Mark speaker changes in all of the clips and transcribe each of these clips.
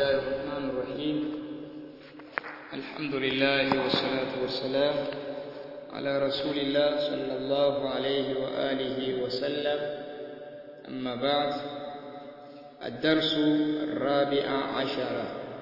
Speaker 1: الله الرحمن الرحيم الحمد لله والصلاة والسلام على رسول الله صلى الله عليه وآله وسلم أما بعد الدرس الرابع عشر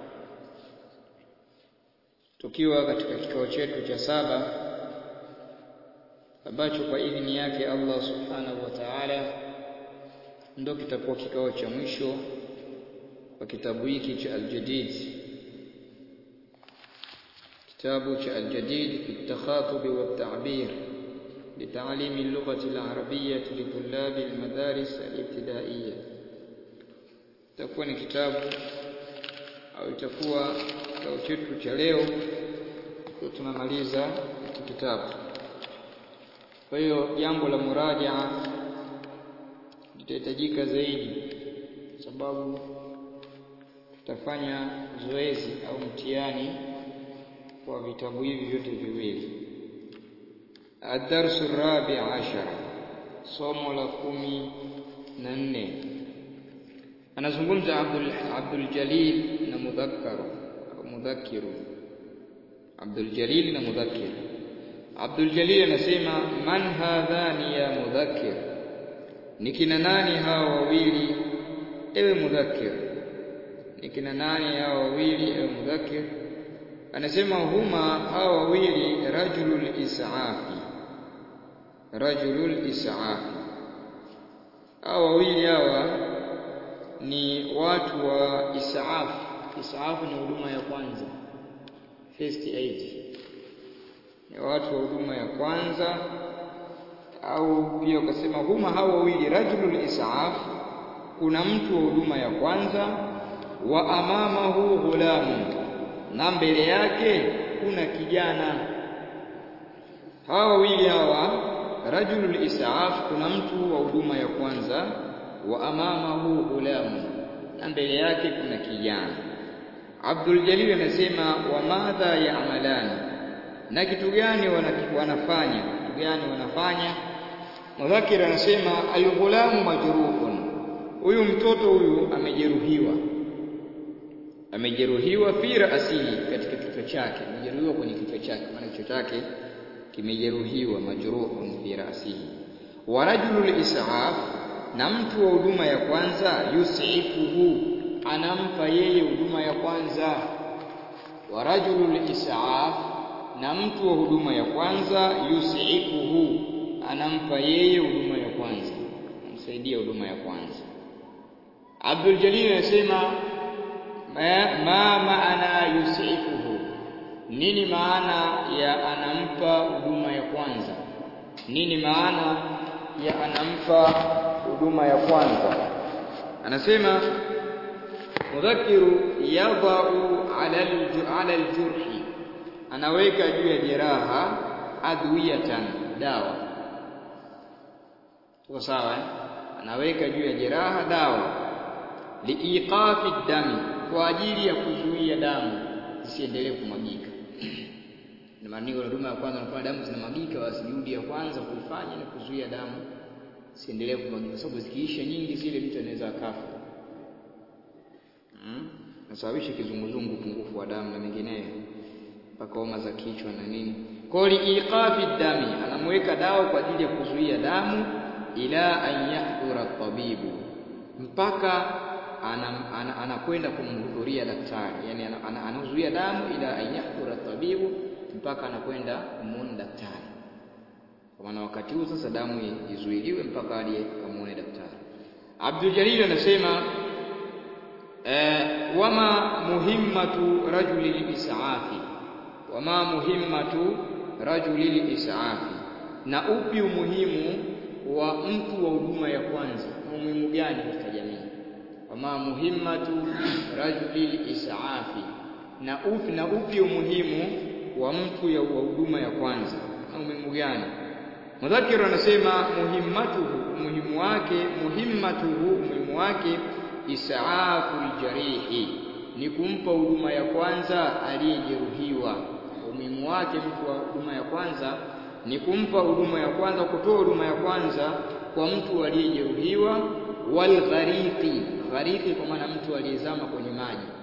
Speaker 1: tukiwa katika kikao chetu cha saba ambacho kwa idhini yake Allah subhanahu wa ta'ala ndo kitakuwa kikao cha mwisho kwa kitabu hiki cha Al-Jadid kitabu cha Al-Jadid fi at-takhatub wa at-ta'bir لتعليم اللغة العربية لطلاب المدارس الابتدائية itakuwa ni kitabu au itakuwa kikao chetu cha leo kwa tunamaliza hiki kitabu kwa hiyo jambo la murajaa litahitajika zaidi sababu tutafanya zoezi au mtihani kwa vitabu hivi vyote viwili الدرس الرابع عشر somo la kumi na nne anazungumza Abdul Abdul Jalil na mudhakkaru au mudhakkiru Abdul Jalil na mudhakkir Abdul Jalil anasema man hadhani ya mudhakkir ni kina nani hawa wawili ewe mudhakkir ni kina nani hawa wawili ewe mudhakkir anasema huma hawa wawili rajulul isaafi rajulul isaafi hawa wawili hawa ni watu wa isaaf isaaf ni huduma ya kwanza first aid ni watu wa huduma ya kwanza au pia ukasema huma hawa wawili rajulul isaaf kuna mtu wa huduma ya kwanza wa amamahu ghulamu na mbele yake kuna kijana hawa wawili hawa rajulul isaaf kuna mtu wa huduma ya kwanza wa amamahu ghulamu na mbele yake kuna kijana Abdul Jalil anasema wa madha ya'malani na kitu gani wanafanya kitu gani wanafanya Mudhakir anasema al-ghulamu majruhun huyu mtoto huyu amejeruhiwa amejeruhiwa fi ra'sihi katika kichwa chake amejeruhiwa kwenye kichwa chake maana kichwa chake kimejeruhiwa majruhun fi ra'sihi wa rajulul is'af na mtu wa huduma ya kwanza yusifuhu anampa yeye huduma ya kwanza wa rajulul is'af na mtu wa huduma ya kwanza yusifuhu anampa yeye huduma ya kwanza msaidia huduma ya kwanza Abdul Jalil anasema ma maana yusifuhu nini maana ya anampa huduma ya kwanza nini maana ya anampa huduma ya kwanza anasema mudhakiru yadau ala ala aljurhi anaweka juu ya jeraha adwiyatan dawa tuko sawa eh? anaweka juu ya jeraha dawa liiqafi dami kwa ajili ya kuzuia damu zisiendelee kumwagika na maana huduma ya kwanza unafanya damu zinamwagika basi juhudi ya kwanza kuifanya ni kuzuia damu siendelee kumwagika sababu zikiisha nyingi zile mtu anaweza akafa hmm? nasababisha kizunguzungu upungufu wa damu na mengineyo mpaka homa za kichwa na nini kwa liiqafi dami anamweka dawa kwa ajili ya kuzuia damu ila an yahdura tabibu mpaka anakwenda kumhudhuria daktari yani anazuia damu ila an yahdura tabibu mpaka anakwenda kumuona daktari kwa maana wakati huu sasa damu izuiliwe mpaka aje kamuone daktari Abdul Jalil anasema eh, wama muhimmatu rajuli isaafi wama muhimmatu rajuli isaafi na upi umuhimu wa mtu wa huduma ya kwanza umuhimu gani katika jamii wama muhimmatu rajuli isaafi na upi na upi umuhimu wa mtu ya huduma ya kwanza na umuhimu gani Mudhakiru anasema muhimmatuhu umuhimu wake muhimmatuhu umuhimu wake isaafu jarihi ni kumpa huduma ya kwanza aliyejeruhiwa umuhimu wake mtu wa huduma ya kwanza ni kumpa huduma ya kwanza kutoa huduma ya kwanza kwa mtu aliyejeruhiwa wal ghariqi ghariqi kwa maana mtu aliyezama kwenye maji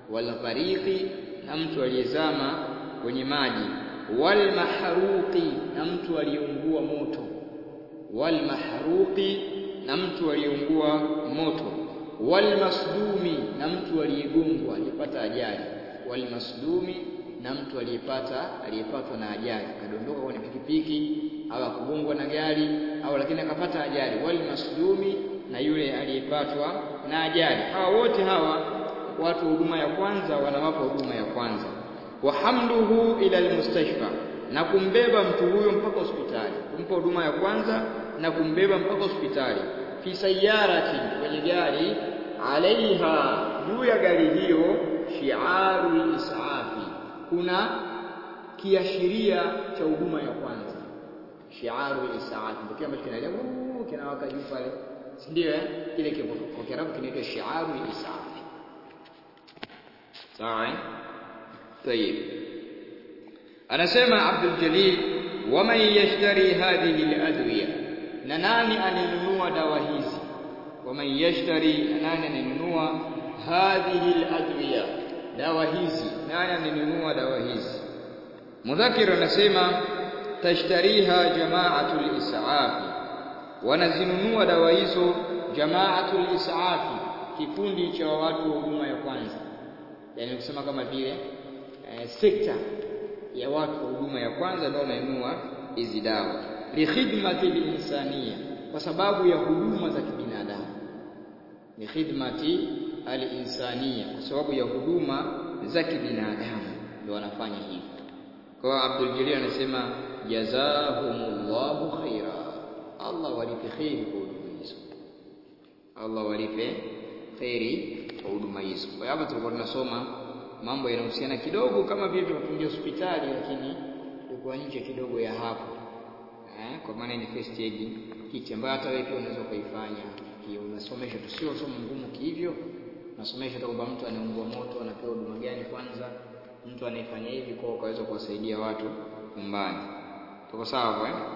Speaker 1: walghariqi na mtu aliyezama kwenye maji walmahruqi na mtu aliyeungua moto walmahruqi na mtu aliyeungua moto walmasdumi na mtu aliyegongwa aliyepata ajali walmasdumi na mtu aliyepata aliyepatwa na ajali akadondoka kwenye pikipiki au akugongwa na gari au lakini akapata ajali walmasdumi na yule aliyepatwa na ajali hawa wote hawa watu huduma ya kwanza wanawapa huduma ya kwanza wa hamluhu ila almustashfa na kumbeba mtu huyo mpaka hospitali kumpa huduma ya kwanza na kumbeba mpaka hospitali fi sayarati kwenye gari alaiha juu ya gari hiyo shiaru isafi kuna kiashiria cha huduma ya kwanza shiaru isafi ndio kile ambacho kinalia kinawaka juu pale si ndio eh kile kwa Kiarabu kinaitwa shiaru isafi sawa eh طيب anasema Abdul Jalil waman yashtari hadhihi aladwiya na nani ananunua dawa hizi waman yashtari nani ananunua hadhihi aladwiya dawa hizi nani ananunua dawa hizi mudhakir anasema tashtariha jama'atul is'afi wanazinunua dawa hizo jama'atul is'afi kikundi cha watu wa huduma ya kwanza yani kusema kama vile eh, sekta ya watu wa huduma ya kwanza ndio wananunua hizi dawa li khidmati linsania kwa sababu ya huduma za kibinadamu ni khidmati alinsania kwa sababu ya huduma za kibinadamu ndio wanafanya hivi kwa Abdul Jalil anasema jazahumullahu khaira Allah walipe khairi kwa huduma hizo Allah walipe khairi kwa huduma hizo kwa hapa tulikuwa tunasoma mambo yanahusiana kidogo kama vile tunafungia hospitali lakini tulikuwa nje kidogo ya hapo eh, kwa maana ni first aid kit ambayo hata wewe pia unaweza kuifanya unasomesha tu sio somo ngumu kihivyo unasomesha tu kwamba mtu anaungua moto anapewa huduma gani kwanza mtu anayefanya hivi kwa ukaweza kuwasaidia watu nyumbani tuko sawa hapo eh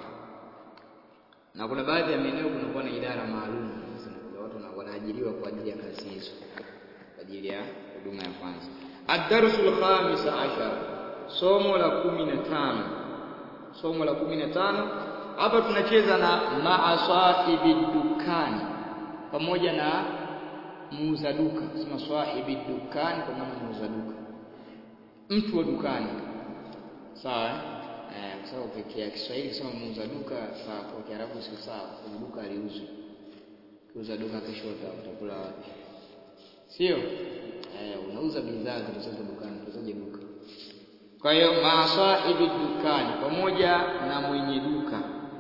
Speaker 1: na kuna baadhi ya maeneo kunakuwa na idara maalum watu wanaajiriwa kwa ajili ya kazi hizo kwa ajili ya huduma ya kwanza ad-darsul khamis ashar somo la kumi na tano somo la kumi na tano hapa tunacheza na maasahibi dukani pamoja na muuza duka sema sahibi dukani kwa maana muuza duka mtu wa dukani sawa eh kwa sababu pekee Kiswahili sema muuza duka sawa kwa Kiarabu sio sawa kwa duka aliuzwi kuuza duka kesho utakula wapi sio eh unauza bidhaa zilizopo dukani tuzaje duka kwa hiyo maasahibi dukani pamoja na mwenye duka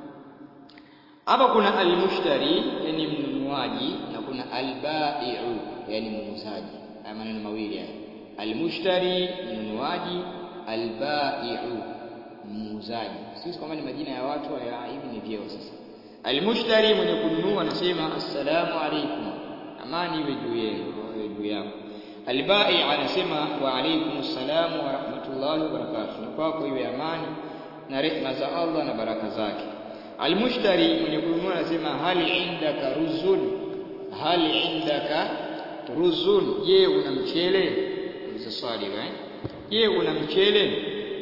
Speaker 1: hapa kuna almushtari yani mnunuaji na kuna albai'u yani muuzaji haya maneno mawili haya almushtari mnunuaji albai'u muuzaji sisi kama ni majina ya watu haya hivi ni vyeo sasa almushtari mwenye kununua anasema assalamu alaikum amani iwe juu yenu iwe juu yako albai anasema wa alaikum assalam wa rahmatullahi wa barakatuh ni kwako iwe amani na rehma za Allah na baraka zake almushtari mwenye kununua anasema hal indaka ruzun hal indaka ruzun je una mchele ni swali eh je una mchele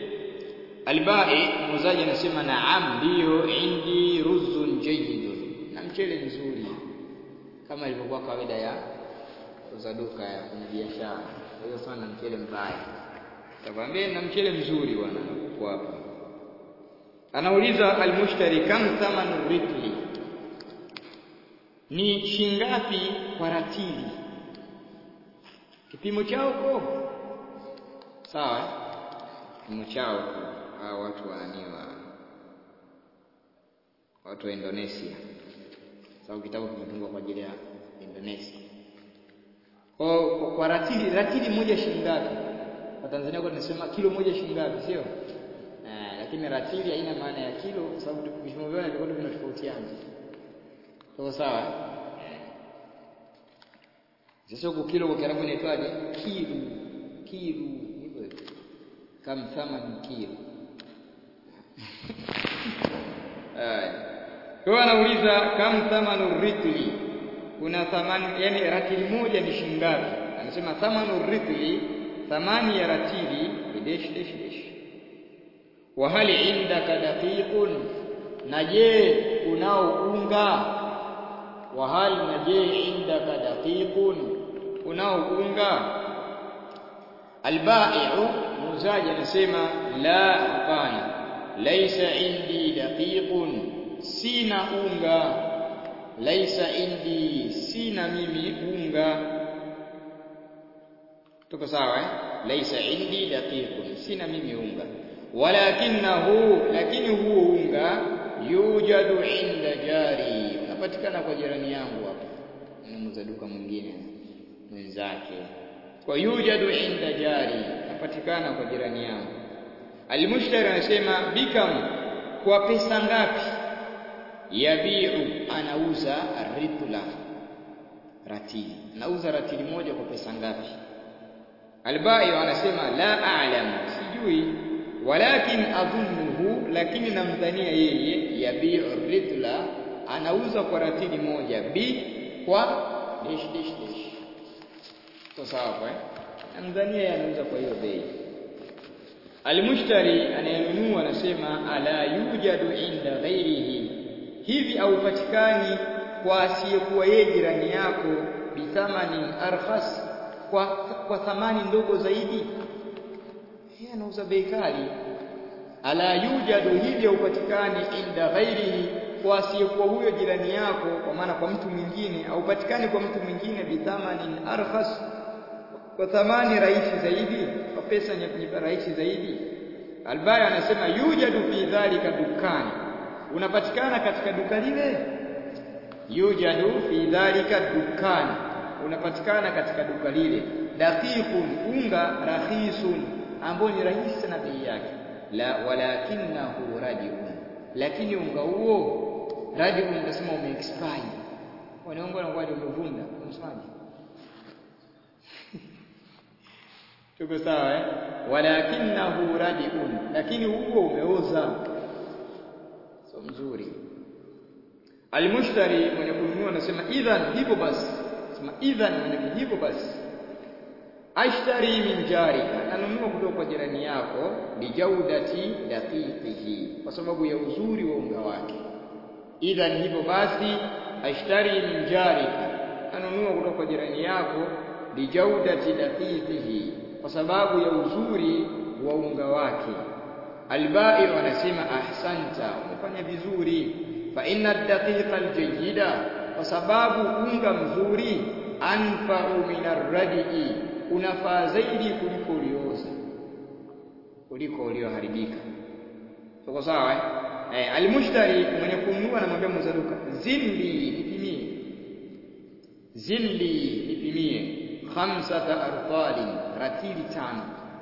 Speaker 1: albai muuzaji anasema naam ndio indi ruzun jayyidun na mchele mzuri kama ilivyokuwa kawaida ya kuuza duka ya kwenye biashara hiyo sana mchele mbaya takwambia na mchele mzuri bwana uko hapa anauliza almushtari kam thamanu ritli ni shingapi kwa ratili kipimo chao ko sawa kipimo chao hao watu wananiwa watu wa Indonesia sababu kitabu kimetungwa kwa ajili ya Indonesia kwa, kwa, kwa ratili ratili moja shilingi ngapi kwa Tanzania kwa tunasema kilo moja shilingi ngapi sio eh, lakini ratili haina maana ya kilo kwa sababu vipimo vyao vilikuwa vinatofautiana sawa sawa sasa huko kilo kwa Kiarabu inaitwaje kilu kilu hivyo hivyo kam thamani kilo kwa anauliza kam thamanu ritli kuna thamani yani ratili moja ni shingapi anasema thamanu ritli thamani ya ratili ni dash dash dash wa hal indaka daqiqun na je unao unga wa hal na je indaka daqiqun unao unga albai'u muuzaji anasema la hapana laisa indi daqiqun sina unga laisa indi sina mimi unga tuko sawa eh laisa indi daqiqun sina mimi unga walakinahu lakini huo unga yujadu inda jari unapatikana kwa jirani yangu hapa mnunuza duka mwingine mwenzake kwa yujadu inda jari unapatikana kwa jirani yangu almushtari anasema bikam kwa pesa ngapi yabiu anauza ritla ratili anauza ratili moja kwa pesa ngapi albayo anasema la a'lam sijui walakin adhunnuhu lakini namdhania yeye yabiu ritla anauza kwa ratili moja bi kwa dish dish dish to sawa eh namdhania yeye anauza kwa hiyo bei almushtari anayenunua anasema ala yujadu inda ghairihi hivi aupatikani kwa asiyekuwa yeye jirani yako bithamanin arkhas kwa, kwa thamani ndogo zaidi yeye anauza bei kali ala yujadu hivi aupatikani inda ghairihi kwa asiyekuwa huyo jirani yako kwa maana kwa mtu mwingine aupatikani kwa mtu mwingine bithamanin arkhas kwa thamani rahisi zaidi kwa pesa rahisi zaidi albaya anasema yujadu fi dhalika dukani unapatikana katika duka lile yujadu fi dhalika dukani unapatikana katika duka lile daqiqun unga rahisun ambao ni rahisi na bei yake la walakinahu radiun lakini unga huo radiun unasema umeexpire wanaongo na ngwaje umevunda unasemaje tuko sawa eh walakinahu radiun lakini huo umeoza so mzuri almushtari mwenye kununua anasema idhan hivyo basi sema idhan mwenye hivyo basi ashtari min jarika nanunua kutoka kwa jirani yako bijaudati daqiqihi kwa sababu ya uzuri wa unga wake idhan hivyo basi ashtari min jarika nanunua kutoka kwa jirani yako bijaudati daqiqihi kwa sababu ya uzuri wa unga wake albai wanasema ahsanta umefanya vizuri fa inna daqiqa aljayida kwa sababu unga mzuri anfa'u min arradi unafaa zaidi kuliko ulioza kuliko ulioharibika tuko sawa eh eh almushtari mwenye kununua anamwambia muuza duka zilli nipimie zilli nipimie khamsata artalin ratili tano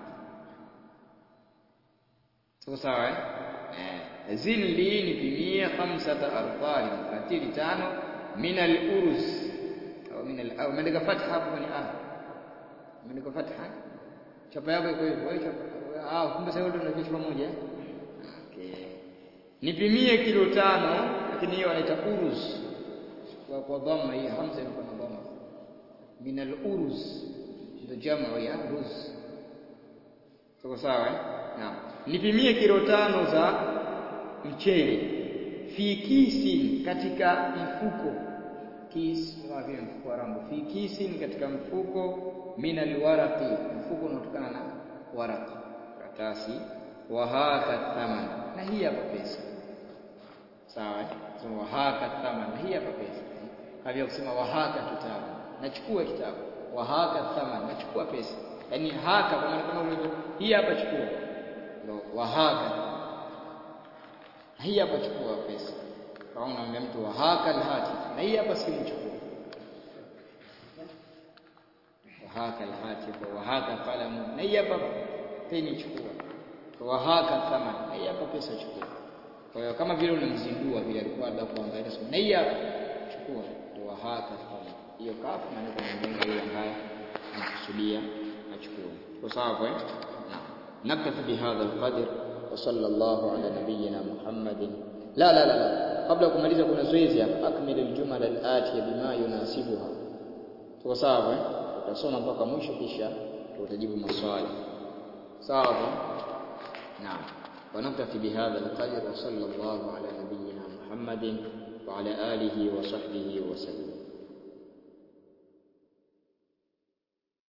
Speaker 1: tuko sawa eh eh zilli nipimie khamsata artalin ratili tano min al-uruz au min al au umeandika fatha hapo kwenye ah umeandika fatha chapa yako iko hivyo wewe chapa ah kumbe sasa ndio unajua chapa moja okay nipimie kilo tano lakini hiyo wanaita uruz kwa kwa dhamma hii hamza iko na dhamma min al-uruz ndio jamaa ya ruz tuko sawa eh naam nipimie kilo tano za mchele fi kisin katika mfuko kis kama vile mfuko wa rambo fi kisin katika mfuko min alwaraqi mfuko unaotokana na waraqi karatasi wa haka thaman na hii hapa pesa sawa so wa haka thaman na hii hapa pesa kavya kusema wa haka kitabu nachukua kitabu wa haka thaman nachukua pesa yani haka kwa maana kama ulivyo hii hapa chukua ndio wa haka hii hapa chukua pesa kama unamwambia mtu wa haka alhati na hii hapa simu chukua wa haka alhati wa haka qalamu na hii hapa peni chukua wa haka thaman na hii hapa pesa chukua kwa hiyo kama vile unamzindua vile alikuwa labda kuangalia sema na hii hapa chukua wa haka thaman hiyo kafu na ndio mwenye yule ambaye anakusudia achukue kwa sawa kwa نكتفي بهذا القدر وصلى الله على نبينا محمد لا لا لا لا قبل kumaliza kuna zoezi hapa akmil aljumal alatiya bima yunasibuha tuko sawa eh tutasoma mpaka mwisho kisha tutajibu maswali sawa naam ونكتفي بهذا القدر وصلى الله على نبينا محمد وعلى آله وصحبه وسلم